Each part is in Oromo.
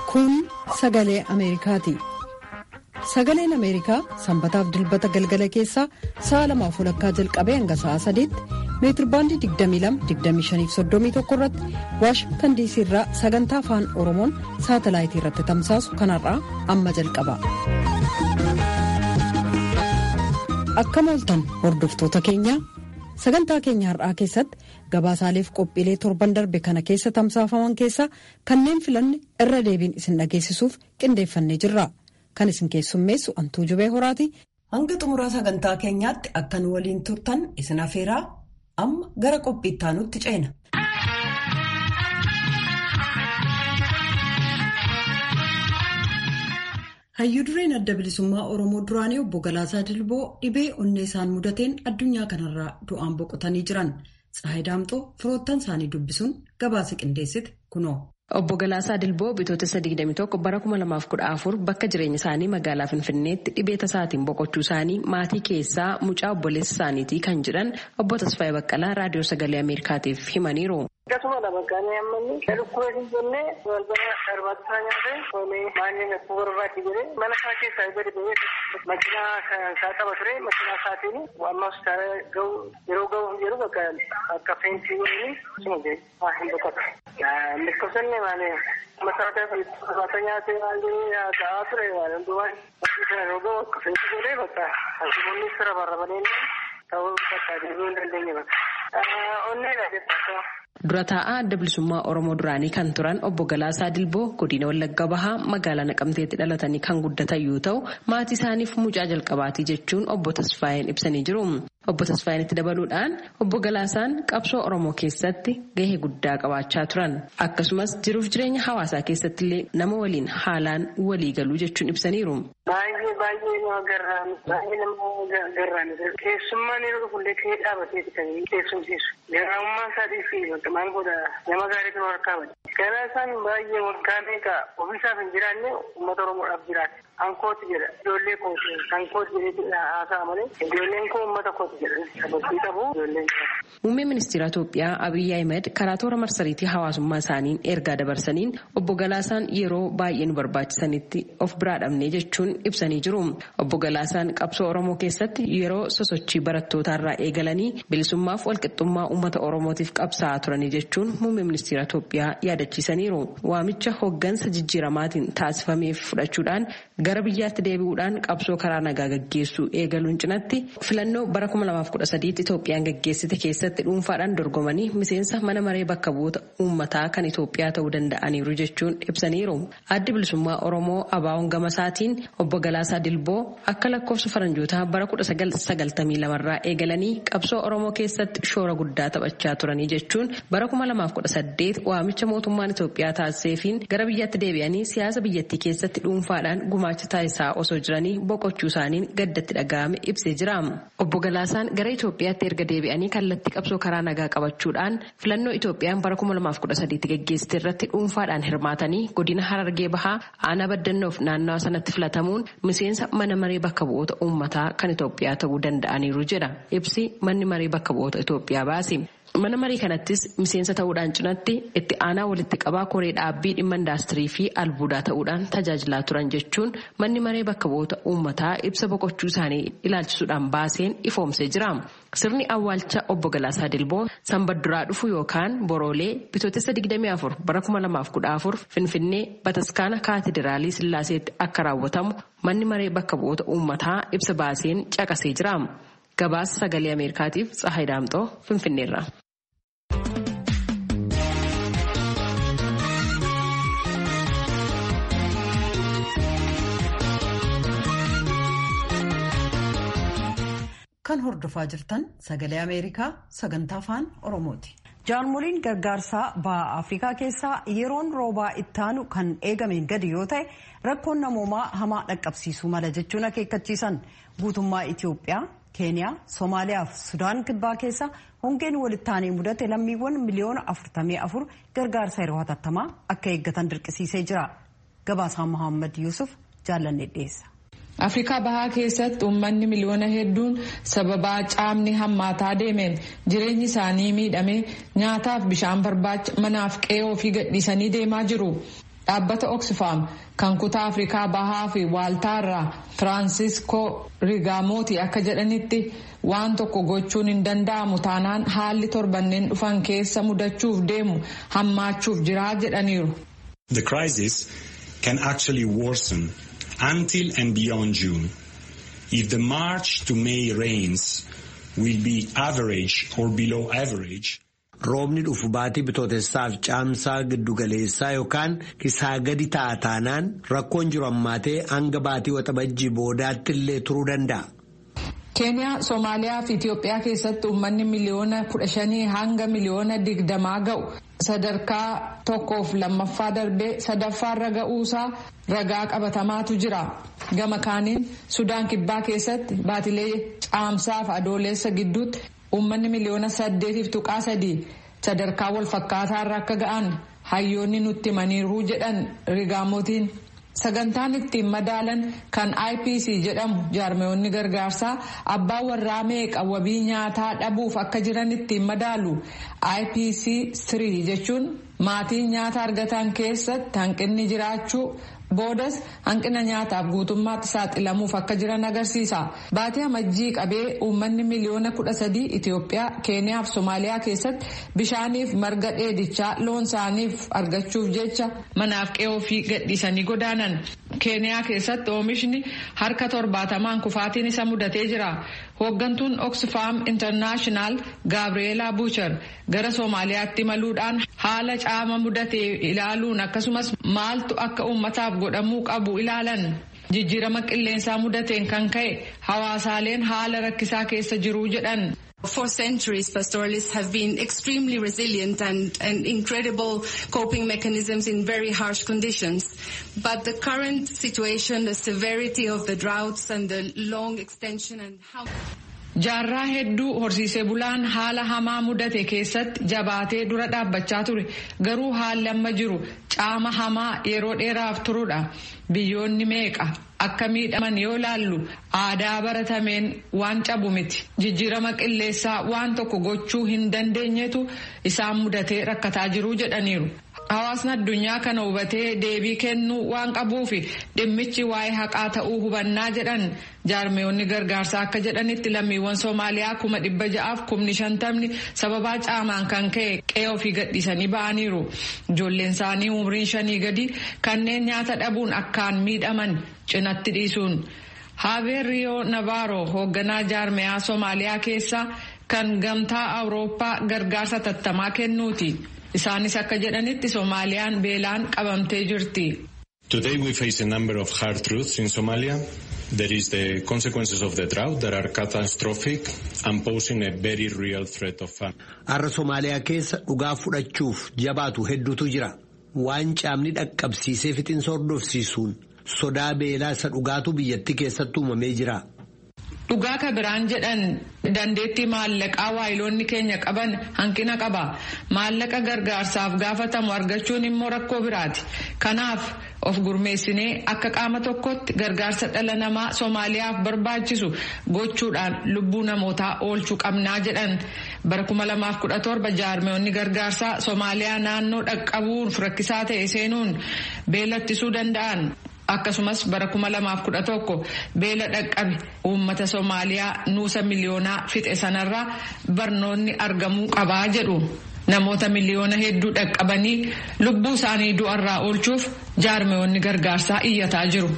Kun sagalee Ameerikaati. Sagaleen Ameerikaa sanbataaf dilbata galgala keessaa sa'a lamaaf walakkaa jalqabee hanga sa'a sadiitti meetirbaandii 22-25-31 irratti waashingtan diisii irraa sagantaa afaan oromoon saatalaayitii irratti tamsaasu kanarraa amma jalqaba. Akkam ooltan hordoftoota keenya sagantaa keenya har'aa keessatti gabaasaaleef qophiilee torban darbe kana keessa tamsaafaman keessaa kanneen filanne irra deebiin isin dhageessisuuf qindeeffannee jirra. Kan isin keessummeessu antuu jubee horaati. Hanga xumuraa sagantaa keenyaatti akka nu waliin turtan isin afeeraa amma gara qophii itti aanutti ceena. Hayyuu dureen adda bilisummaa Oromoo duraanii obbo Galaasaa Dilboo dhibee onnee isaan mudateen addunyaa kanarraa du'aan boqotanii jiran. Tsaayii Daamxoo firoottan isaanii dubbisuun gabaasa qindeessite kunoo. Obbo Galaasaa Dilboo bitootessa 21 bara 2014 bakka jireenya isaanii magaalaa Finfinneetti dhibee tasaatiin boqochuu isaanii maatii keessaa mucaa obboleessa isaaniitii kan jedhan obbo Tasfaayee Baqqalaa raadiyoo sagalee Ameerikaatiif himaniiru. Akkasuma bakkaanii ammanni lukkuu hin jenne balbala darbaataa nyaate oomishee maanni lukkuu barbaadde jedhee mana isaa keessaa gadi ba'ee makiinaa isaa qaba ture makiinaa isaatiin amma gahu yeroo gahu jedhu bakka akka feentii waliin suma jee waa hin boqotu. Lakkoofsanni maali masaraa barbaata nyaate maal jedhee ta'aa ture waan hundumaa yeroo gahu akka feentii godhee bakka asumonni sira barbaadanii ta'uu bakka deebi'uu hin dandeenye bakka. Onneedha jechuudha. Dura taa'aa adda bilisummaa Oromoo duraanii kan turan obbo Galaasaa Dilboo godina Wallagga Bahaa magaalaa Naqamteetti dhalatanii kan guddatan yoo ta'u maatii isaaniif mucaa jalqabaatii jechuun obbo Tasfaayeen ibsanii jiru. Obbo Tasfaayeen itti dabaluudhaan obbo Galaasaan qabsoo Oromoo keessatti gahee guddaa qabaachaa turan. Akkasumas jiruuf jireenya hawaasaa keessatti illee nama waliin haalaan walii galuu jechuun ibsaniiru. Baay'ee baay'ee nama garraan baay'ee nama garraan keessummaan yeroo dhufullee ka'ee dhaabatee kan keessumsiisu. Garaamummaa isaatii fi maal godha nama gaariitu harkaa bada. Galaasaan baay'ee waggaa meeqa ofiisaaf hin jiraanne uummata Oromoodhaaf jiraate. Ankooti jedha. Ijoollee kooti. Ankooti jedhee haasa'a malee ijoolleen koo uummata kooti jedha. Sababii qabu ijoolleen Muummee ministeera Itoophiyaa Abiyyi Ahmed karaa toora marsariitii hawaasummaa isaaniin ergaa dabarsaniin obbo Galaasaan yeroo baay'ee nu barbaachisanitti of biraa dhabnee jechuun ibsanii jiru. Obbo Galaasaan qabsoo Oromoo keessatti yeroo sosochii barattootaarraa eegalanii bilisummaaf walqixxummaa uummata Oromootiif qabsaa'aa turanii jechuun muummee ministeera Itoophiyaa yaadachiisaniiru. Waamicha hoggansa jijjiiramaatiin taasifameef fudhachuudhaan gara biyyaatti deebi'uudhaan qabsoo karaa nagaa gaggeessuu eegaluun cinatti filannoo bara 2013 Itoophiyaan gaggeessite keessatti dhuunfaadhaan dorgomanii miseensa mana maree bakka bu'oota uummataa kan Itoophiyaa ta'uu danda'aniiru jechuun ibsaniiru. Addi bilisummaa Oromoo Abaawoon Gamasaatiin obbo Galaasaa Dilboo akka lakkoofsa faranjootaa bara 1992 irraa eegalanii qabsoo Oromoo keessatti shoora guddaa taphachaa turanii jechuun bara 2018 waamicha mootummaan Itoophiyaa taasiseefiin gara biyyaatti deebi'anii siyaasa biyyattii keessatti dhuunfaadhaan gumaacha taasisaa osoo jiranii boqochuu isaaniin gaddatti dhaga'ame ibsee jira. Obbo Galaasaan gara Itoophiyaatti erga deebi'anii kallattii qabsoo karaa nagaa qabachuudhaan filannoo Itoophiyaan bara 2013 gaggeessite irratti dhuunfaadhaan hirmaatanii godina Harargee Bahaa aanaa baddannoof naannawa sanatti filatamuun miseensa mana maree bakka bu'oota uummataa kan Itoophiyaa ta'uu danda'aniiru jedha. Ibsi manni maree bakka bu'oota Itoophiyaa baase. Mana marii kanattis miseensa ta'uudhaan cinatti itti aanaa walitti qabaa koree dhaabbii dhimma indaastirii fi albuudaa ta'uudhaan tajaajilaa turan jechuun manni maree bakka bu'oota uummataa ibsa boqochuu isaanii ilaalchisuudhaan baaseen ifoomsee jira. Sirni awwaalcha obbo Galaasaa Dilboo sanbadduraa dhufu yookaan boroolee bitootessa 24 bara 2014 Finfinnee Bataskaana Kaatidiraalii Sillaaseetti akka raawwatamu manni maree bakka bu'oota uummataa ibsa baaseen caqasee jira. Gabaasa sagalee Ameerikaatiif Tsahayi Daamxoo Finfinneerra. Kan hordofaa jirtan sagalee Ameerikaa sagantaa afaan Oromooti. Jaarmoliin gargaarsaa baha Afrikaa keessaa yeroon roobaa ittaanu kan eegameen gadi yoo ta'e rakkoon namoomaa hamaa dhaqqabsiisuu mala jechuun akeekkachiisan guutummaa Itoophiyaa, Keeniyaa, Somaaliyaa fi Sudaan kibbaa keessa hongeen walittaanee mudate lammiiwwan miliyoona 44 gargaarsa yeroo hatattamaa akka eeggatan dirqisiisee jira. Gabaasaan Mohaammed Yuusuf jaallanne dhiyeessa. afrikaa bahaa keessatti uummanni miliyoona hedduun sababaa caamni hammaataa deemeen jireenyi isaanii miidhame nyaataaf bishaan barbaacha manaaf qe'ee ofii gadhiisanii deemaa jiru. dhaabbata oxfam kan kutaa afrikaa bahaa fi waaltaarraa firaansiskoo rigaamooti akka jedhanitti waan tokko gochuun hin danda'amu taanaan haalli torbanneen dhufan keessa mudachuuf deemu hammaachuuf jiraa jedhaniiru. The crisis can actually worsen until and beyond June. If the March to May rains will be average or below average. Roobni dhufu baatii bitootessaaf caamsaa giddugaleessaa yookaan isaa gadi ta'a taanaan rakkoon jiru ammaatee hanga baatii waxabajjii boodaatti illee turuu danda'a. keeniyaa soomaaliyaa fi itiyoophiyaa keessatti uummanni miliyoona kudha shanii hanga miliyoona digdamaa ga'u sadarkaa tokkoof lammaffaa darbee sadaffaarra ga'uusaa ragaa qabatamaatu jira gama kaaniin sudaan kibbaa keessatti baatilee caamsaaf adoolessa gidduutti uummanni miliyoona saddeetiif tuqaa sadii sadarkaa wal fakkaataarra akka ga'an hayyoonni nutti himaniiru jedhan rigaamotiin. sagantaan ittiin madaalan kan ipc jedhamu jaarmeewonni gargaarsaa abbaa warraa meeqa wabii nyaataa dhabuuf akka jiran ittiin madaalu ipc 3 jechuun maatiin nyaata argatan keessatti hanqinni jiraachuu boodas hanqina nyaataaf guutummaatti saaxilamuuf akka jiran agarsiisa baatii amajjii qabee uummanni miliyoona kudha sadii itiyoophiyaa keeniyaa fi soomaaliyaa keessatti bishaaniif marga dheedichaa loon isaaniif argachuuf jecha manaaf qe'oo fi gadhiisanii godaanan keeniyaa keessatti oomishni harka torbaatamaan kufaatiin isa mudatee jira hooggantuun oxfam internaashinaal gaabreelaa buuchar gara soomaaliyaatti imaluudhaan haala caama mudatee ilaaluun akkasumas maaltu akka uummataaf godhamuu qabu ilaalan jijjiirama qilleensaa mudateen kan ka'e hawaasaaleen haala rakkisaa keessa jiruu jedhan. For centuries, pastoralists have been extremely resilient and, and incredible coping mechanisms in very harsh conditions. But the current situation, the severity of the droughts and the long extension and how... jaarraa hedduu horsiisee bulaan haala hamaa mudate keessatti jabaatee dura dhaabbachaa ture garuu haalli amma jiru caama hamaa yeroo dheeraaf turudha biyyoonni meeqa akka miidhaman yoo laallu aadaa baratameen waan cabu miti jijjiirama qilleessaa waan tokko gochuu hin dandeenyetu isaan mudatee rakkataa jiruu jedhaniiru. hawaasni addunyaa kana hubatee deebii kennuu waan qabuufi dhimmichi waa'ee haqaa ta'uu hubannaa jedhan jaarmeewonni gargaarsaa akka jedhanitti lammiiwwan soomaaliyaa kuma dhibba ja'aaf kumni shantamni sababaa caamaan kan ka'e qe'ee ofii gadhiisanii ba'aniiru ijoolleen isaanii umriin shanii gadi kanneen nyaata dhabuun akkaan miidhaman cinatti dhiisuun haabeer riyoo nabaaroo hoogganaa jaarmeyaa soomaaliyaa keessaa kan gamtaa awurooppaa gargaarsa tattamaa kennuuti. isaanis akka jedhanitti soomaaliyaan beelaan qabamtee jirti. Today we face a number of hard truths in Somalia. There is the consequences of the drought that are catastrophic and posing a very real threat of famine. Har'a Somaaliyaa keessa dhugaa fudhachuuf jabaatu hedduutu jira. Waan caamni dhaqqabsiisee fixinsa hordofsiisuun sodaa beelaa isa dhugaatu biyyattii keessatti uumamee jira. Dhugaa ka biraan jedhan dandeettii maallaqaa waayiloonni keenya qaban hanqina qaba. Maallaqa gargaarsaaf gaafatamu argachuun immoo rakkoo biraati. Kanaaf of gurmeessinee akka qaama tokkotti gargaarsa dhala namaa Soomaaliyaaf barbaachisu gochuudhaan lubbuu namootaa oolchuu qabnaa jedhan. Bara 2017 jaarmeewonni gargaarsaa Soomaaliyaa naannoo dhaqqabuun rakkisaa ta'e seenuun beelattisuu danda'an. akkasumas bara 2011 beela dhaqqabe uummata soomaaliyaa nuusa miliyoonaa fixe sanarraa barnoonni argamuu qabaa jedhu namoota miliyoona hedduu dhaqqabanii lubbuu isaanii du'arraa oolchuuf jaarmeewonni gargaarsaa iyyataa jiru.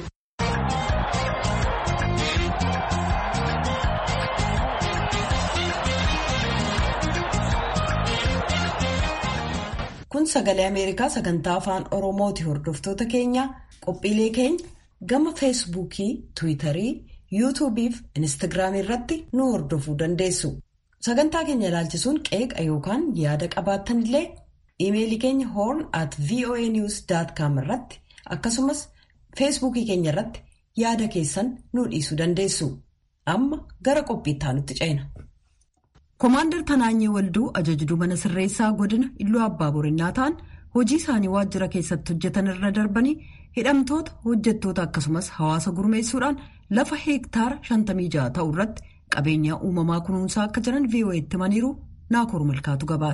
kun sagalee ameerikaa sagantaa afaan oromooti hordoftoota keenya. qophiilee keenya gama feesbuukii tiwiitarii yuutuubii fi inistigraamii irratti nu hordofuu dandeessu sagantaa keenya ilaalchisuun qeeqa yookaan yaada qabaattan illee iimeelii keenya horn at voa news com irratti akkasumas feesbuukii keenya irratti yaada keessan nu dhiisuu dandeessu amma gara qophiitti aanutti ceena. Koomaandar Tanaanyee Walduu ajajduu mana sirreessaa godina Illuu Abbaa Borinnaa ta'an hojii isaanii waajjira keessatti hojjetan irra darbanii hidhamtoota hojjettoota akkasumas hawaasa gurmeessuudhaan lafa heektaara 56 ta'u irratti qabeenyaa uumamaa kunuunsaa akka jiran VOA'tti himaniiru naakoor malkaatu gabaase.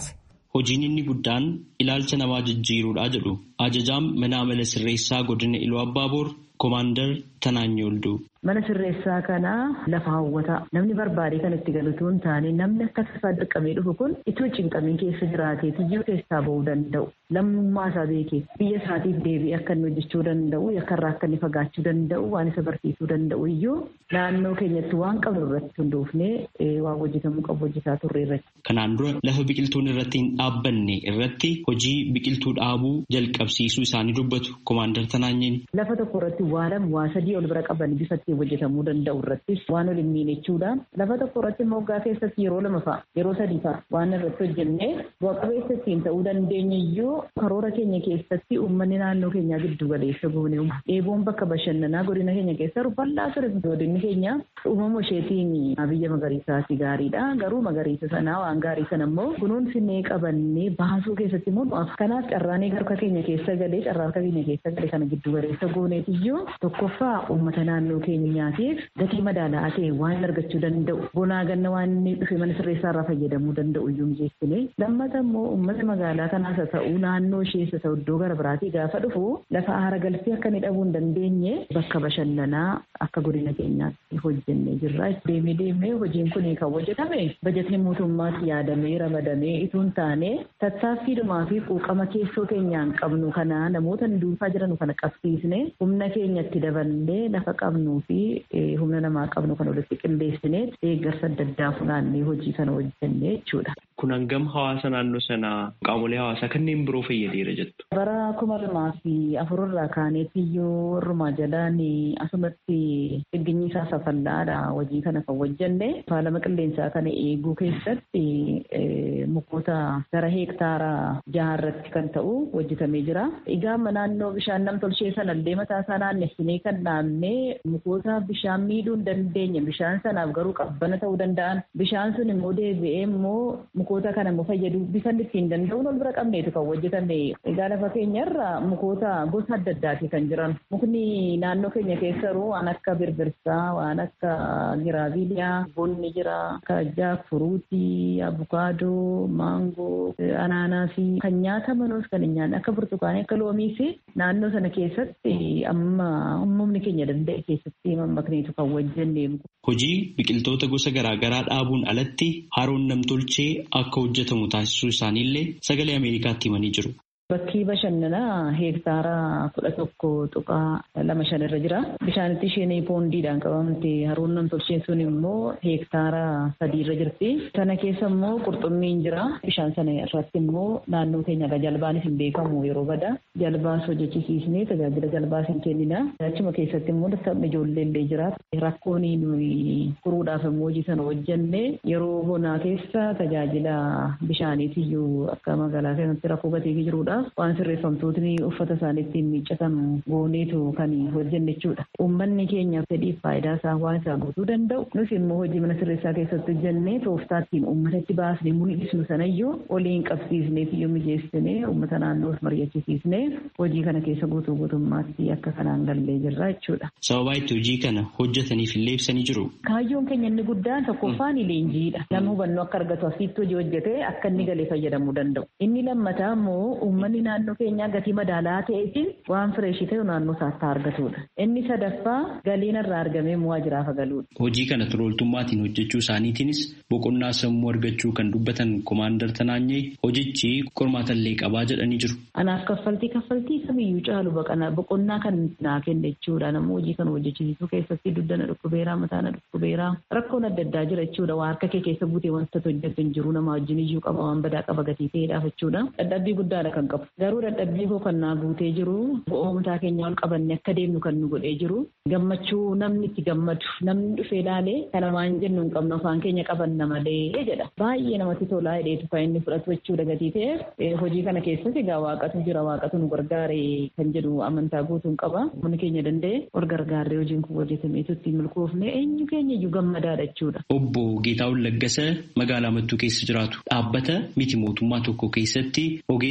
hojiin inni guddaan ilaalcha namaa jijjiiruudha jedhu ajajaan mana amala sirreessaa godina Iluu Abbaaboor Koomaandar Tanaanyoo Olduu. Mana sirreessaa kana lafa hawwataa namni barbaade kan itti galutu hin taane namni akka tasaa dirqamee dhufu kun itti cinqamii keessa jiraatee tiyyuu keessaa bahuu danda'u lammummaa isaa beekee biyya isaatiif deebi'ee akka inni hojjechuu danda'u yakkarraa akka inni fagaachuu danda'u waan isa barsiisuu danda'u iyyuu naannoo keenyatti waan qabnu irratti hundoofnee waan hojjetamuu qabu hojjetaa turre irratti. Kanaan dura lafa biqiltuun irratti hin dhaabbanne irratti hojii biqiltuu dhaabuu jalqabsiisuu isaanii dubbatu Koomaandar Tanaanyeen. Lafa tokko irratti waa lama waa sadii ol bira qaban bifa ittiin hojjetamuu danda'u irrattis waan ol hin miinechuudhaan lafa tokko irratti moggaa keessatti yeroo lama fa'a yeroo sadii fa'a waan irratti hojjennee bu'a qabeessa ittiin ta'uu dandeenya iyyuu karoora keenya keessatti uummanni naannoo keenyaa giddu galeessa goone dheeboon bakka bashannanaa godina keenya keessa bal'aa ture godinni keenya uumama isheetiin biyya magariisaati gaariidha garuu magariisa sanaa waan gaarii sana immoo kunuunsinee qabannee baasuu keessatti immoo kanaaf carraanee harka keenya keessa galee carraa harka keenya keessa galee kana giddu galeessa gooneetiyyuu tokkoffaa uummata naannoo keenyaatiif gatii madaala'aa ta'e waan argachuu danda'u bonaa ganna waan inni dhufe mana sirreessaa irraa fayyadamuu danda'u iyyuu mijeessine lammata immoo uummata magaalaa kanaas haa ta'u naannoo ishees haa ta'u iddoo gara biraatii gaafa dhufu lafa aara galfii akka inni dhabuu hin dandeenye bakka bashannanaa akka godina keenyaatti hojjennee jirra deemee deemee hojiin kun kan hojjetame bajetni mootummaatti yaadamee ramadamee itoo hin taane tattaaffiidhumaa fi quuqama keessoo keenyaan qabnu kana namoota duufaa jiran kana qabsiisne humna keenyatti daballee lafa qabnuu fi humna namaa qabnu kan walitti qindeessinee deeggarsa adda addaa funaannee hojii kana hojjennee jechuudha. Kun hangam hawaasa naannoo sanaa qaamolee hawaasaa kanneen biroo fayyadeera jettu. Bara kuma lamaa fi afur irraa kaaneetti iyyuu warrumaa jalaan asumatti dhigginyi isaa safallaadha hojii kana kan hojjenne faalama qilleensaa kana eeguu keessatti mukoota gara heektaara jaha irratti kan ta'u hojjetamee jira. Egaa naannoo bishaan namtolchee sana illee mataa isaa naannessinee kan dhaabnee mukoota bishaan miidhuu hin dandeenye bishaan sanaaf garuu qabbana ta'uu danda'an bishaan sun immoo deebi'ee immoo mukoota kana immoo fayyaduu bifanni ittiin danda'uun ol bira qabneetu kan hojjetame egaa lafa keenyarra mukoota gosa adda addaati kan jiran mukni naannoo keenya keessaruu waan akka birbirsaa waan akka giraaviiliyaa bonni jira akka jaakfuruutii abukaadoo maangoo anaanaasii kan nyaatamanuus kan hin nyaanne akka burtukaanii akka loomiis naannoo sana keessatti amma uumamni keenya danda'e keessatti mammakneetu kan hojjenne. Hojii biqiltoota gosa garaagaraa dhaabuun alatti haroon namtolchee akka hojjetamu taasisuu isaaniillee sagalee Ameerikaatti himanii jiru. Bakkii bashannanaa heektaara kudha tokko tuqaa lama shan irra jira. Bishaanitti isheen poondiidhaan qabamte haroon namtolcheen sun immoo heektaara sadii irra jirti. Sana keessa immoo qurxummiin jira. Bishaan sana irratti immoo naannoo keenya jalbaanis hin beekamu yeroo bada. Jalbaas hojjechisiisnee tajaajila jalbaas hin kennina. Achuma keessatti immoo dadhabni ijoollee illee jira. Rakkoon nuyi furuudhaaf immoo hojii sana hojjenne yeroo bonaa keessa tajaajila bishaaniitiyyuu akka magaalaa keessatti rakkoo gateefi jirudha. waan sirreeffamtootni uffata isaaniitti miiccatan gooneetu kan hojjenne jechuudha. Uummanni keenya fedhiif faayidaa isaa waan isaa guutuu danda'u. Nus immoo hojii mana sirreessaa keessatti hojjennee tooftaattiin uummatatti baasnee mul'isnu sanayyuu waliin qabsiisneef iyyuu mijeessinee uummata naannoos mari'achiisnee hojii kana keessa guutuu guutummaatti akka kanaan gallee jirra jechuudha. Sababaa itti hojii kana hojjetaniif illee ibsanii jiru. Kaayyoon keenya inni guddaan tokkoffaan leenjiidha. Nama hubannoo akka argatu asitti hojii hojjetee akka inni galee fayyadamuu danda'u. Inni lammataa immoo uummanni naannoo keenyaa gatii madaalaa ta'eetiin waan fireeshii ta'e naannoo isaatti argatudha. Inni sadaffaa galiin irraa argamee waajjiraaf galuudha. Hojii kana turooltummaatiin hojjechuu isaaniitiinis boqonnaa sammuu argachuu kan dubbatan Komaandar Tanaanyee hojichi qormaatallee qabaa jedhanii jiru. Anaaf kaffaltii kaffaltii kamiyyuu caalu boqonnaa kan naa kenne jechuudha. Namni hojii kana hojjechiisuu keessatti duddana dhukkubeeraa mataana dhukkubeeraa rakkoon adda addaa jira jechuudha. Waa harka kee keessa buutee wanta hojjetu hin jiru nama wajjin iyyuu qaba waan badaa qaba gatii ta'eedhaaf jechuudha. Dadhabbii guddaadha kan qabu. Garuu dadhabbii koo kan naa guutee jiru bu'aa mataa keenya ol qabanne akka deemnu kan nu godhee jiru gammachuu namni itti gammadu namni dhufee ilaalee kana waan jennu hin qabnu afaan keenya qabanna malee jedha. Baay'ee namatti tolaa hidheetu kan inni fudhatu jechuudha gatii ta'e hojii kana keessatti egaa waaqatu jira waaqatu nu gargaare kan jedhu amantaa guutuun qaba. Humni keenya danda'e ol gargaarree hojiin kun hojjetameetu ittiin milkoofne eenyu keenya iyyuu gammadaadha jechuudha. Obbo Geetaawun Laggasa magaalaa Mattuu keessa jiraatu dhaabbata miti mootummaa tokko keessatti ogeessa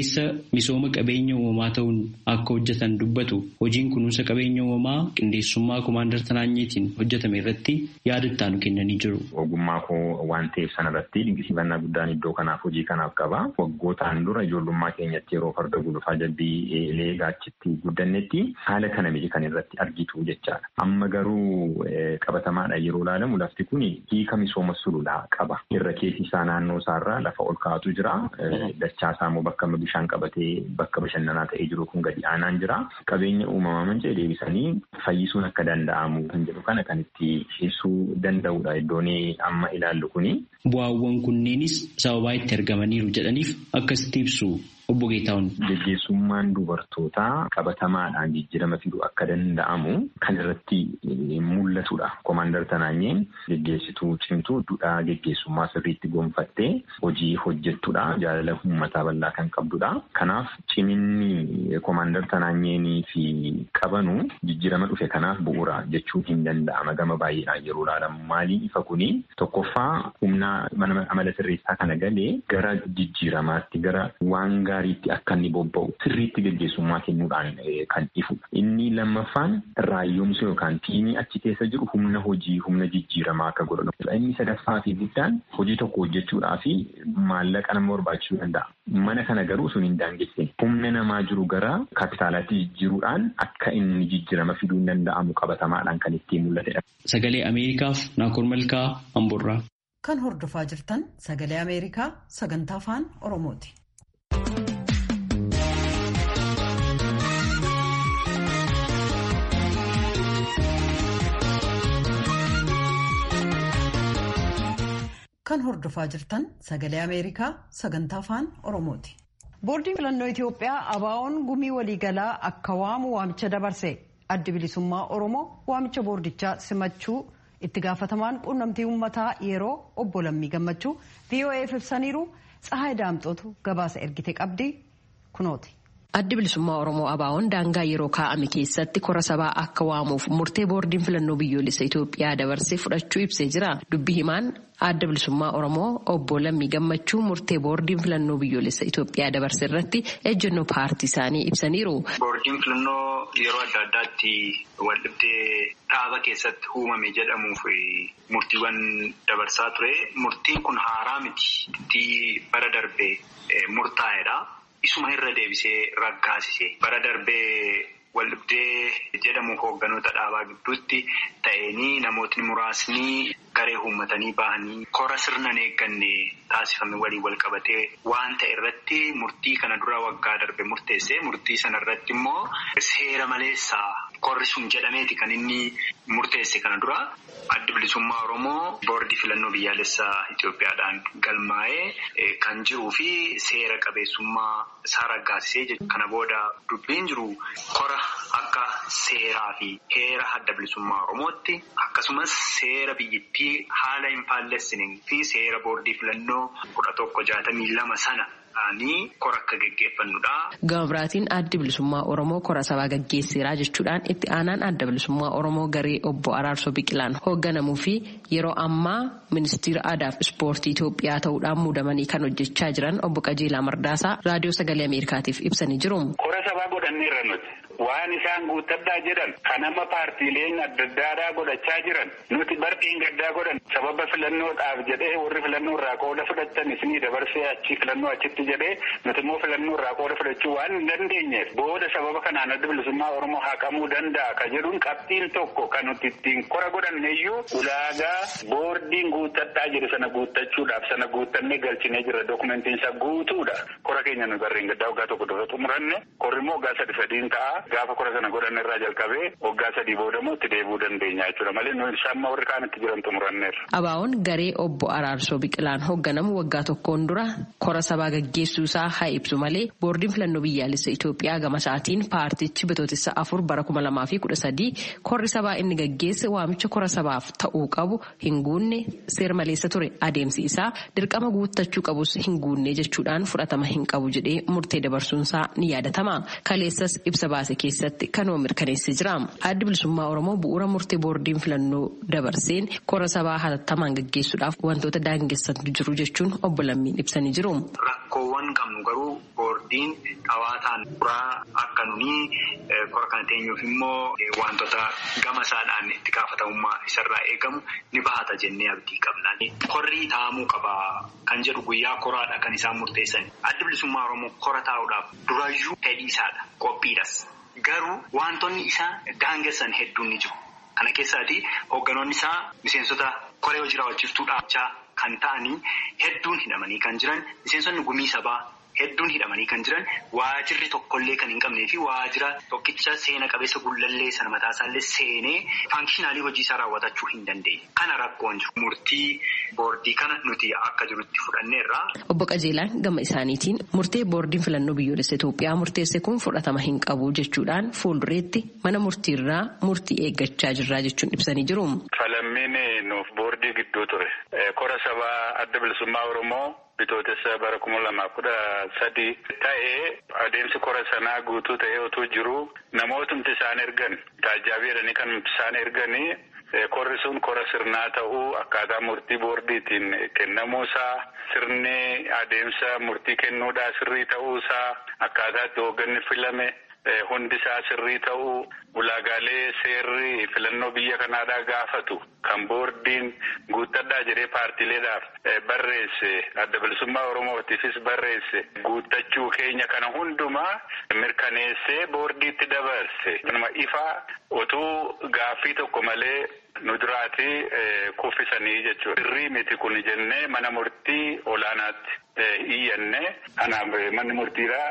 misooma qabeenya uumamaa ta'uun akka hojjetan dubbatu hojiin kunuunsa qabeenya uumamaa qindeessummaa komaandar Tanaanyeetiin hojjetame irratti yaada ittaanu kennanii jiru. Ogummaa koo waan ta'eef sanarratti dinqisiifannaa guddaan iddoo kanaaf hojii kanaaf qaba. Waggootaan dura ijoollummaa keenyatti yeroo farda gulufaa jabbii leegaachitti guddannetti haala kana miti kan irratti argitu jechaadha. Amma garuu qabatamaadha yeroo ilaalamu lafti kun hiika misooma sululaa qaba. Irra keessi isaa naannoo isaarraa lafa ol kaa'atu jira. Dachaa isaa immoo bakka bishaan qabatee bakka bashannanaa ta'ee jiru kun gadi aanaan jira. Qabeenya uumamaa manca'e deebisanii fayyisuun akka danda'amu kan jedhu kana kan itti ibsuu danda'udha iddoon amma ilaallu kuni. Bu'aawwan kunneenis sababaa itti argamaniiru jedhaniif akkasitti ibsu. Obbo Geetaawun. Geggeessummaan dubartootaa qabatamaadhaan jijjiirama fiduu akka danda'amu kan irratti mul'atudha. Komaandar Tanaanyeen geggeessituu cimtuu duudhaa geggeessummaa sirriitti gonfattee hojii hojjettudha. Jaalala uummataa bal'aa kan qabdudha. Kanaaf ciminni komaandar Tanaanyeenii fi qabanu jijjiirama dhufe kanaaf bu'uura jechuun hin danda'ama gama baay'eedhaan yeroo ilaalamu. Maaliin ifa kuni tokkoffaa humna amala sirreessaa kana galee gara jijjiiramaatti gara waan gaariitti akka inni bobba'u sirriitti geggeessummaa kennuudhaan kan ifudha. Inni lammaffaan raayyoomsa yookaan tiimii achi keessa jiru humna hojii humna jijjiiramaa akka godhan. Inni sadaffaa fi guddaan hojii tokko hojjechuudhaa fi maallaqa nama barbaachisuu danda'a. Mana kana garuu sun hin daangessine. Humna namaa jiru gara kaapitaalaatti jijjiiruudhaan akka inni jijjiirama fiduu hin danda'amu qabatamaadhaan kan ittiin mul'atedha. Sagalee Ameerikaaf Naakoor Malkaa Amborraa. Kan hordofaa jirtan sagalee Ameerikaa sagantaa afaan Oromooti. Kan hordofaa jirtan sagalee Ameerikaa sagantaa afaan Oromooti. Boordiin filannoo Itoophiyaa ABO'n gumii waliigalaa akka waamu waamicha dabarse addi bilisummaa Oromoo waamicha boordichaa simachuu itti gaafatamaan quunnamtii uummataa yeroo obbo Lammii Gammachuu VOA'f ibsaniiru Tsahaay Daamxootu gabaasa ergite qabdi kunooti. Addi bilisummaa Oromoo ABO'n daangaa yeroo kaa'ame keessatti kora sabaa akka waamuuf murtee boordiin filannoo biyyoolessa Itoophiyaa dabarsee fudhachuu ibsee jira. Dubbi himaan adda bilisummaa Oromoo obbo Lammii Gammachuu murtee boordiin filannoo biyyoolessa Itoophiyaa dabarse irratti ejjennoo paartii isaanii ibsaniiru. Boordiin filannoo yeroo adda addaatti waldhabdee dhaaba keessatti uumame jedhamuuf murtiiwwan dabarsaa ture. Murtiin kun haaraa miti. bara darbee murtaa'edha. Isuma irra deebisee raggaasise bara darbee waldhabdee jedhamu hoogganoota dhaabaa gidduutti ta'anii namootni muraasni garee uummatanii bahanii kora sirnan eegganne taasifame waliin wal qabatee waan ta'e irratti murtii kana dura waggaa darbe murteesse murtii sana irratti immoo seera maleessaa korri sun jedhameeti kan inni murteesse kana dura. Addi bilisummaa Oromoo boordii filannoo biyyaalessaa Itoophiyaadhaan galmaa'ee kan jiruu fi seera qabeessummaa isaa raggaasisee kana booda dubbiin jiru kora akka seeraa fi heera adda bilisummaa Oromootti akkasumas seera biyyattii haala hin faallessiniin fi seera boordii filannoo kudha tokko jaatamii lama sana. kora akka geggeeffannudha. Gama biraatiin addi bilisummaa Oromoo kora sabaa gaggeesseeraa jechuudhaan itti aanaan adda bilisummaa Oromoo garee obbo Araarsoo Biqilaan hoogganamuu fi yeroo ammaa ministeera aadaa fi ispoortii Itoophiyaa ta'uudhaan muudamanii kan hojjechaa jiran obbo Qajeelaa Mardaasaa raadiyoo sagalee Ameerikaatiif ibsanii jiru. Kora sabaa godhanneerra nuti. Waan isaan guuttadhaa jedhan kan amma paartiileen adda addaadhaa godhachaa jiran nuti barqiin gaddaa godhan sababa filannoodhaaf jedhee warri filannoo irraa qooda fudhatan isinii dabarsee achi filannoo achitti jedhee nuti immoo filannoo irraa qooda fudhachuu waan hin dandeenyeef booda sababa kanaan adda bilisummaa Oromoo haqamuu danda'a ka jedhuun qabxiin tokko kan nuti ittiin kora godhanneeyyuu ulaagaa boordiin guuttadhaa jedhe sana guuttachuudhaaf sana guuttannee galchinee jira dokumentiin isaa guutuudha kora keenya nu barreen gaddaa waggaa tokko dura xumuranne korri immoo waggaa sadi sadiin ta'a. Gaafa kora sana godhanne irraa jalqabee waggaa sadii boodamoo itti deebi'uu dandeenya jechuudha malee nuyi samma warri kaan itti jiran xumuranneerra. ABO'n garee obbo Araarsoo Biqilaan hoogganamu waggaa tokkoon dura kora sabaa gaggeessuu isaa haa ibsu malee boordiin filannoo biyyaalessa Itoophiyaa gama isaatiin paartichi bitootessa afur bara kuma lamaa fi kudha sadii korri sabaa inni gaggeesse waamicha kora sabaaf ta'uu qabu hin guunne seera maleessa ture adeemsi isaa dirqama guuttachuu qabus hin guunne jechuudhaan fudhatama hin qabu jedhee murtee dabarsuunsaa ni yaadatama. Kaleessas ibsa baase keessatti kanuma mirkaneessee jira. Addi bilisummaa Oromoo bu'uura murtee boordiin filannoo dabarseen kora sabaa hatattamaan gaggeessuudhaaf wantoota daangessantu jiru jechuun obbo Lammiin ibsanii jiru. Rakkoowwan qabnu garuu boordiin dhawaataan buraa akka nuni kora kana teenyuuf immoo wantoota gama isaadhaan itti gaafatamummaa isarraa eegamu ni bahata jennee abdii qabna. Korri taa'amuu qaba kan jedhu guyyaa koraadha kan isaan murteessan. Addi bilisummaa Oromoo kora taa'uudhaaf durayyuu fedhiisaadha qophiidhas. Garuu wantoonni isaa daangessan hedduun ni jiru. Kana keessaati hoogganoonni isaa miseensota koree hojii raawwachiiftuu dhaabachaa kan ta'anii hedduun hidhamanii kan jiran miseensonni gumii sabaa hedduun hidhamanii kan jiran waajirri tokkollee kan hin qabnee fi waajira tokkicha seena qabeessa gullallee sana mataasaallee seenee faankishinaalii hojii isaa raawwatachuu hin dandeenye. Kana rakkoon jiru. Murtii boordii kana nuti akka jirutti fudhanneerra. Obbo Qajeelaan gama isaaniitiin murtee boordiin filannoo biyyoolessa Itoophiyaa murteesse kun fudhatama hin qabu jechuudhaan fuuldureetti mana murtiirraa murtii eeggachaa jirraa jechuun ibsanii jiru. Falammiin nuuf boordii gidduu ture. Kora sabaa adda bilisummaa Oromoo. Bitootessa bara kuma lamaa kudha sadii ta'ee adeemsi kora sanaa guutuu ta'ee otoo jiru namootumti isaan ergan taajjaabii jedhanii kan isaan erganii korri sun kora sirnaa ta'uu akkaataa murtii boordiitiin kennamuusaa sirni adeemsa murtii kennuudhaa sirrii ta'uusaa akkaataa itti hoogganni filame. Hundi isaa sirrii ta'uu ulaagaalee seerri filannoo biyya kanaadhaa gaafatu kan boordiin guuttadhaa jedhee paartiileedhaaf barreesse adda bilisummaa oromootiifis barreesse guuttachuu keenya kana hundumaa mirkaneessee boordiitti dabarse. Nama ifaa otuu gaaffii tokko malee nu duraatii kuffisanii jechuudha. Sirrii miti kun jennee mana murtii olaanaatti iyyanne kanaaf manni murtiidhaa.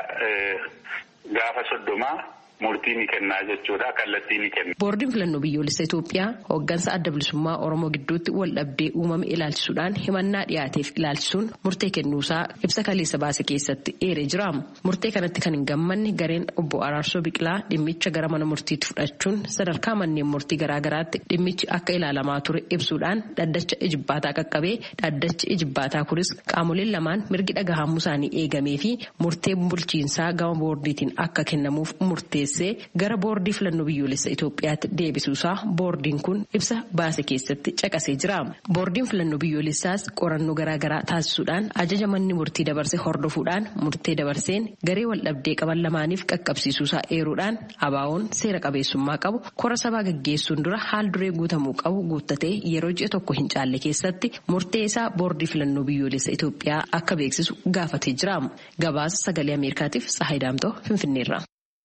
Gaafa soddomaa murtii ni kennaa jechuudha. Kallattii ni kenna. Boordiin filannoo biyyoolessa Itoophiyaa hooggansa adda bilisummaa Oromoo gidduutti wal dhabdee uumame ilaalchisuudhaan himannaa dhiyaateef ilaalchisuun murtee kennuusaa ibsa kaleessa baase keessatti eeree jira. Murtee kanatti kan hin gammanne gareen obbo Araarsoo Biqilaa dhimmicha gara mana murtiitti fudhachuun sadarkaa manneen murtii garaagaraatti dhimmichi akka ilaalamaa ture ibsuudhaan dhaddacha ijibbaataa qaqqabee dhaddachi ijibbaataa kunis qaamoleen lamaan mirgi dhagahamuu isaanii eegamee fi murtee bulchiinsaa gama boordiitiin akka kennamuuf murtee. gara boordii filannoo biyyoolessa Itoophiyaatti deebisuusaa boordiin kun ibsa baase keessatti caqasee jira. Boordiin filannoo biyyoolessaas qorannoo garaagaraa taasisuudhaan ajaja manni murtii dabarse hordofuudhaan murtee dabarseen garee wal dhabdee qaban lamaaniif qaqqabsiisuusaa eeruudhaan abaawoon seera qabeessummaa qabu kora sabaa gaggeessuun dura haal duree guutamuu qabu guuttatee yeroo ji'a tokko hin caalle keessatti murtee isaa boordii filannoo biyyoolessa Itoophiyaa akka beeksisu gaafatee jira. Gabaasa sagalee Ameerikaatiif Tsahayi Daamtoo Finfinneerra.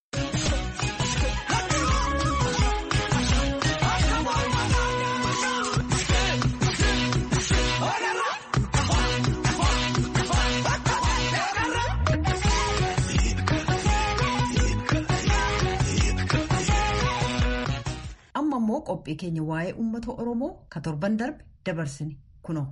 amma immoo qophii keenya waa'ee uummata oromoo ka torban darbe dabarsine kunoo.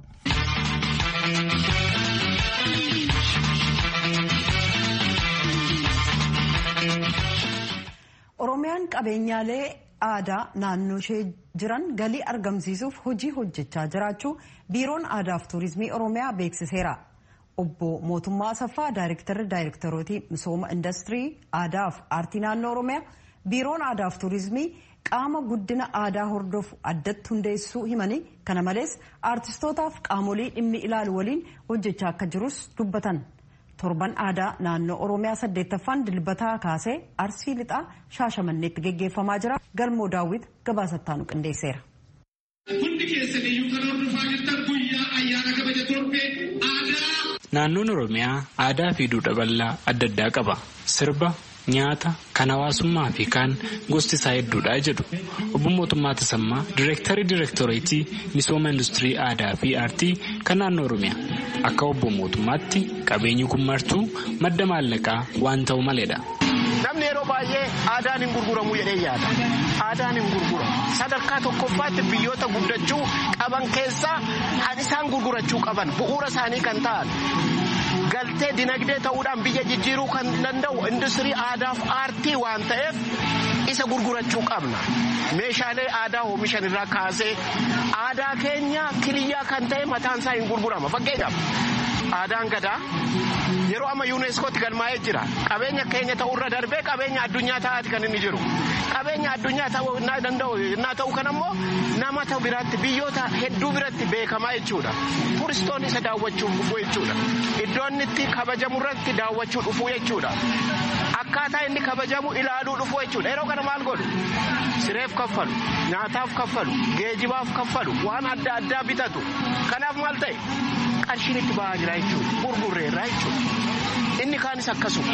oromiyaan qabeenyaalee aadaa naannoo ishee jiran galii argamsiisuuf hojii hojjechaa jiraachuu biiroon aadaaf tuurizimii oromiyaa beeksiseera. obbo mootummaa asaffaa daayirektarri daayirektarootii misooma industirii aadaaf aartii naannoo oromiyaa biiroon aadaaf tuurizimii qaama guddina aadaa hordofu addatti hundeessuu himanii kana malees aartistootaaf qaamolee dhimmi ilaalu waliin hojjechaa akka jirus dubbatan torban aadaa naannoo oromiyaa saddeettaffaan dilbataa kaasee arsii lixaa shaashamanneetti geggeeffamaa jira galmoo daawwit gabaasattaanu qindeesseera. Hundi keessan iyyuu kan hordofaa jirtan guyyaa ayyaana kabaja torbee aadaa. Naannoon Oromiyaa aadaa fi duudhaa bal'aa adda addaa qaba. Sirba, nyaata, kan hawaasummaa fi kaan gosti isaa hedduudha jedhu. Obbo Mootummaa Tasammaa, Direektarii Direektoreetii Misooma Industirii Aadaa fi Aartii kan naannoo Oromiyaa. Akka obbo Mootummaatti qabeenyi kun martuu madda maallaqaa waan ta'u maleedha. Namni yeroo baay'ee aadaan hin gurguramu jedhee yaada. Aadaan hin gurguramu. Sadarkaa tokkoffaatti biyyoota guddachuu qaban keessaa kan isaan gurgurachuu qaban bu'uura isaanii kan ta'an. Galtee dinagdee ta'uudhaan biyya jijjiiruu kan danda'u industirii aadaaf aartii waan ta'eef isa gurgurachuu qabna. Meeshaalee aadaa oomishan irraa kaasee aadaa keenya kiliyyaa kan ta'e mataan isaa hin gurgurama. Fakkeenyaaf aadaan gadaa yeroo amma yuuneeskootti galmaa'ee jira qabeenya keenya ta'urra darbee qabeenya addunyaa ta'aati kan inni jiru qabeenya addunyaa ta'uu danda'u yennaa ta'u kan ammoo nama ta'u biratti biyyoota hedduu biratti beekamaa jechuudha turistoonni isa daawwachuuf dhufuu jechuudha iddoon itti kabajamu irratti daawwachuu dhufuu jechuudha akkaataa inni kabajamu ilaaluu dhufuu jechuudha yeroo kana maal godhu sireef kaffalu nyaataaf kaffalu geejibaaf kaffalu waan adda addaa bitatu kanaaf maal ta'e qarshiin itti ba'aa jira jechuudha gurgurreerraa jechuudha inni kaanis akkasuma.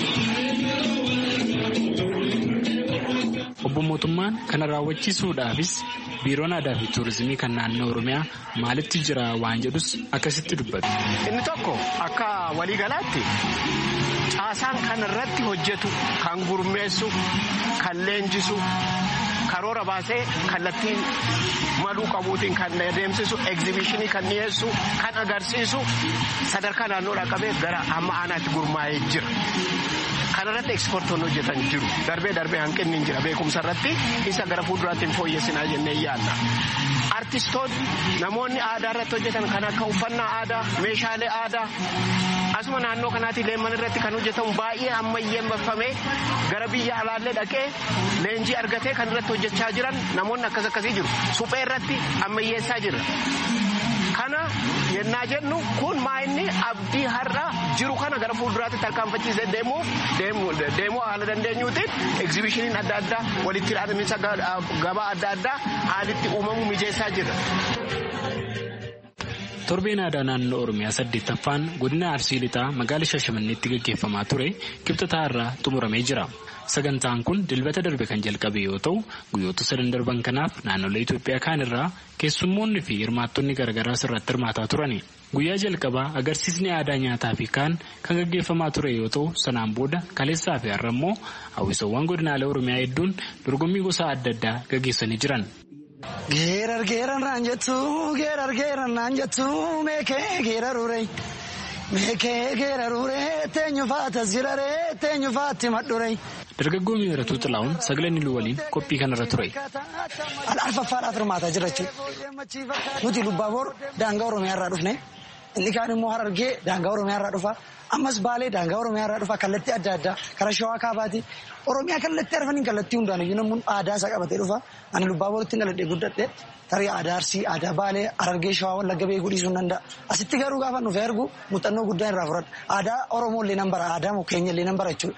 Obbo Mootummaan kana raawwachiisuudhaafis biiroon aadaa fi tuurizimii kan naannoo Oromiyaa maalitti jira waan jedhus akkasitti dubbatu. Inni tokko akka waliigalaatti caasaan kan irratti hojjetu kan gurmeessu kan leenjisu karoora baasee kallattiin maluu qabuutiin kan adeemsisu egzibishinii kan dhiyeessu kan agarsiisu sadarkaa naannoodhaa qabee gara amma aanaatti gurmaa'ee jira. kanarratti ekspoortoonni hojjetan jiru darbee darbee hanqinni hin jira beekumsa irratti isa gara fuulduraatti hin fooyyessinaa jennee yaadna. Artistoonni namoonni aadaa irratti hojjetan kan akka uffannaa aadaa meeshaalee aadaa asuma naannoo kanaatti leemman irratti kan hojjetamu baay'ee ammayyeeffamee gara biyya alaallee dhaqee leenjii argatee kan irratti hojjechaa jiran namoonni akkas akkasii jiru suphee irratti ammayyeessaa jira. kana yennaa jennu kun maa'inni abdii har'a jiru kana gara fuulduraatti tarkaanfachiisee deemuuf deemuu haala dandeenyuutiin egzibishiniin adda addaa walitti hidhaminsa gabaa adda addaa haalitti uumamu mijeessaa jira. Torbeen aadaa naannoo Oromiyaa saddeettaffaan godina Arsii Lixaa magaala Shashamanneetti gaggeeffamaa ture kibxataa irraa xumuramee jira. Sagantaan kun dilbata darbe kan jalqabe yoo ta'u guyyoota sadan darban kanaaf naannolee Itoophiyaa kaan irraa keessummoonni fi hirmaattonni garaagaraas irratti hirmaataa turani. Guyyaa jalqabaa agarsiisni aadaa nyaataa fi kaan kan gaggeeffamaa ture yoo ta'u sanaan booda kaleessaa fi har'a immoo hawwisawwan godinaalee Oromiyaa hedduun dorgommii gosa adda addaa gaggeessanii jiran. Geerar geerar naan jettu geerar geerar naan jettu meekee geerarure meekee geerarure teenyu faatas jirare teenyu faatti madhure. Dargaggoo miiratuu xilaa'uun sagalee niluu waliin qophii kanarra ture. Alfaffaadhaaf hirmaataa jira jechuudha. Nuti Lubbaaboor daangaa Oromiyaa irraa dhufne inni kaan immoo Harargee daangaa Oromiyaa irraa dhufa. Ammas Baalee daangaa Oromiyaa irraa dhufa kallattii adda addaa karaa Shawaa Kaabaati. Oromiyaa kallattii arfaniin kallattii hundaan iyyuu namni aadaa isaa qabatee dhufa. Ani Lubbaabooritti dhaladhee guddadhe tarii aadaa Arsii, aadaa Baalee, Harargee Shawaa Wallagga beekuu dhiisuu danda'a. Asitti garuu gaafa dhufee argu muuxannoo guddaa irraa fudhadha. Aadaa Oromoo illee nan bara, aadaa keenya illee nan bara jechuudha.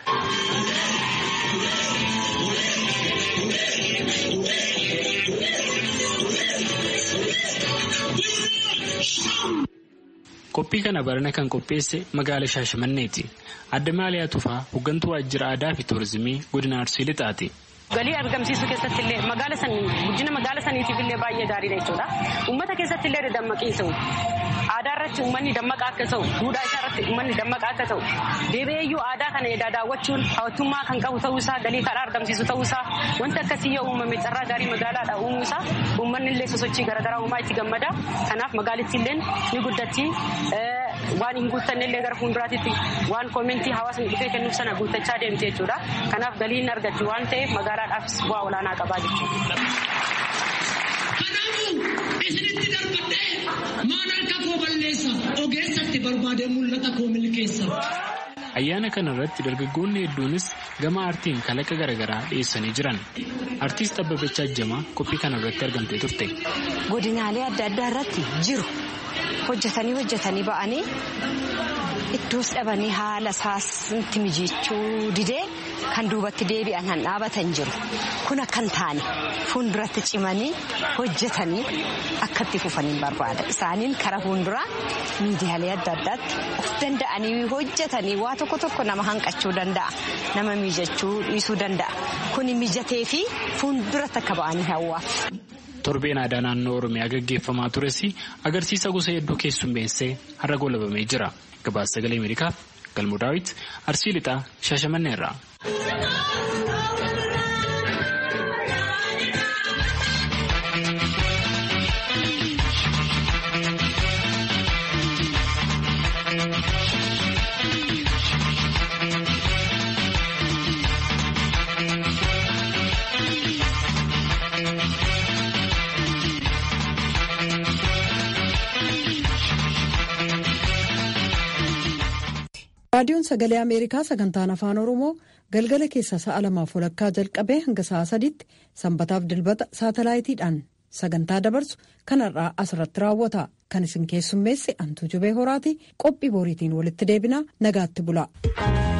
Qophii kana barana kan qopheesse magaala Shaashamanneeti. Adda Maaliyaa Tufaa hooggantuu waajjira aadaa fi tuurizimii godina Arsii Lixaati. Galii argamsiisuu keessatti illee magaala sanii guddina magaala saniitiif illee baay'ee gaariidha jechuudha. Uummata keessatti illee dammaqiinsa aadaa irratti uummanni dammaqaa akka ta'u duudhaa isaa irratti uummanni dammaqaa akka ta'u deebi'eeyyuu aadaa kana edaa daawwachuun hawwattummaa kan qabu ta'uu isaa galii karaa argamsiisu ta'uu isaa wanti akkasii yoo uumame carraa gaarii magaalaadha uumuu isaa uummanni illee sosochii garaagaraa uumaa itti gammada kanaaf magaalittii illee ni guddatti. waan hin guuttanne illee gara fuulduraatti waan koomentii hawaasni dhufee kennuuf sana guuttachaa deemte jechuudha. Kanaaf galiin argatti waan ta'eef magaalaadhaafis bu'aa olaanaa qabaa jechuudha. Kanaafuu isinitti darbadhee maan harka koo balleessa ogeessatti barbaadee mul'ata koo milkeessa. Ayyaana kana irratti dargaggoonni hedduunis gama aartiin kalaqa garaagaraa dhiyeessanii jiran. Artiist Abbabachaa Ajjamaa qophii kana irratti argamtee turte. Godinaalee adda addaa irratti jiru hojjetanii hojjetanii ba'anii iddoos dhabanii haala isaanitti mijeechuu didee kan duubatti deebi'an han dhaabatan jiru. Kun akkan taane fuulduratti cimanii hojjetanii akkatti fufanii barbaada. Isaaniin karaa fuulduraa miidiyaalee adda addaatti of danda'anii hojjetanii waa tokko tokko nama hanqachuu danda'a. Nama mijachuu dhiisuu danda'a. Kuni mijatee fi fuulduratti akka ba'anii hawwaaf. Torbeen aadaa naannoo Oromiyaa gaggeeffamaa tures agarsiisa gosa hedduu keessummeessee har'a goolabamee jira. Gabaasa sagalee Ameerikaaf Galmoo Daawit Arsii Lixaa Shaashamanneerraa. raadiyoon sagalee ameerikaa sagantaan afaan oromoo galgala keessa sa'a lamaaf walakkaa jalqabee hanga sa'a sadiitti sanbataaf dilbata saatalaayitiidhaan sagantaa dabarsu kanarraa asirratti raawwata kan isin keessummeesse antuu jubee horaati qophii boriitiin walitti deebinaa nagaatti bula.